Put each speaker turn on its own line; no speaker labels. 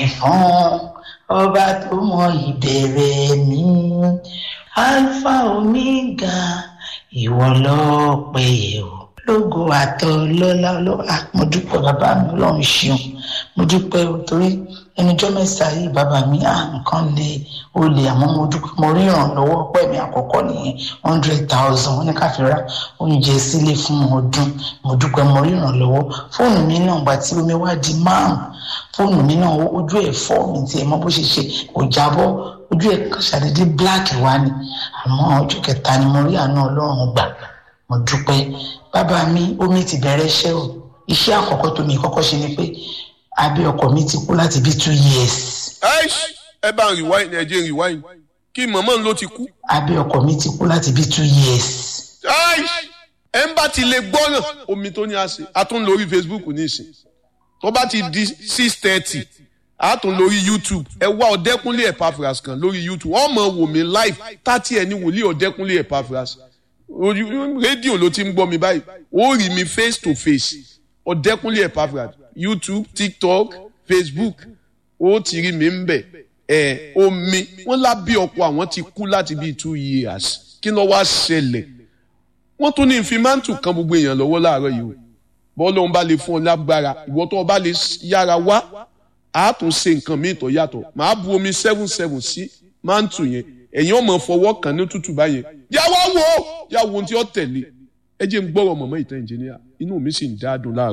fún ọba tó mọ ìbẹ̀rẹ̀ mi alpha omega ìwọ lọ́pẹ́ o lógo àtọ lọ́lá lọ́lá mo dúpẹ́ bàbá mi ọlọ́run ṣeun mo dúpẹ́ o torí ẹnujọ́ mẹ́ta yìí bàbá mi à nǹkan lè ó lè àmọ́ mo dúpẹ́ mo rí ìrànlọ́wọ́ pẹ́ mi àkọ́kọ́ nìyẹn hundred thousand wọ́n ní ká fi ra oúnjẹ sílé fún ọdún mo dúpẹ́ mo rí ìrànlọ́wọ́ fóònù mi náà gbà tí omi wá di márùn fóònù mi náà ojú ẹ̀ fọ́ mi tiẹ̀ mọ́ bó ṣe ṣe kò jábọ́ ojú ẹ̀ ṣàdédé black wá ni àmọ́ ọjọ́ kẹta ni mo rí àánú ọlọ́run gbà mo dúpẹ́ bàbá mi omi ti bẹ̀rẹ̀ iṣẹ́ o iṣẹ́ àkọ́kọ́ tó mi kọ́kọ́ ṣe ni pé abẹ́ ọkọ mi ti kú láti bí two years.
ẹ bá ń rewind ẹ jẹ́ rewind kí mọ̀mọ́ ló ti kú.
abẹ́ ọkọ mi ti kú láti bí two years.
ẹ ń bá ti lè gbọ́ràn omi tó ní àṣẹ a tún lórí facebook ní ìsìn tó bá ti di six thirty a tún lórí youtube ẹ wá ọ̀dẹ́kúnlé epaphras kan lórí youtube wọ́n mọ̀ wò mí live tàti ẹ̀ ní wòlíì ọ̀dẹ́kúnlé epaphras rédíò ló ti ń gbọ́ mi báyìí ó rí mi face to face ọ̀dẹ́kúnlé epaphras youtube tiktok facebook ó ti rí mi ń bẹ̀ ẹ̀ omi wọ́n lábí ọkọ̀ àwọn ti kú láti bíi two years kí ló wá ṣẹlẹ̀ wọ́n tún ní ìfimántù kan gbogbo èèyàn lọ́wọ́ láàárọ̀ yìí o bọ́ọ̀lù ọ̀hún bá lè fún ọ lágbára ìwọ tó o bá lè yára wá a tún ṣe nǹkan míì tó yàtọ̀ màá bu omi seven seven sí mántù yẹn ẹ̀yin ọmọ fọwọ́ kan ní tútù báyẹn yàwó wo yàwó ohun tí ó tẹ̀lé ẹ jẹ́ ń gbọ́rọ̀ mọ̀mọ́ ìtàn ìjìnìyà inú mi sì ń dá dùn láàárọ̀.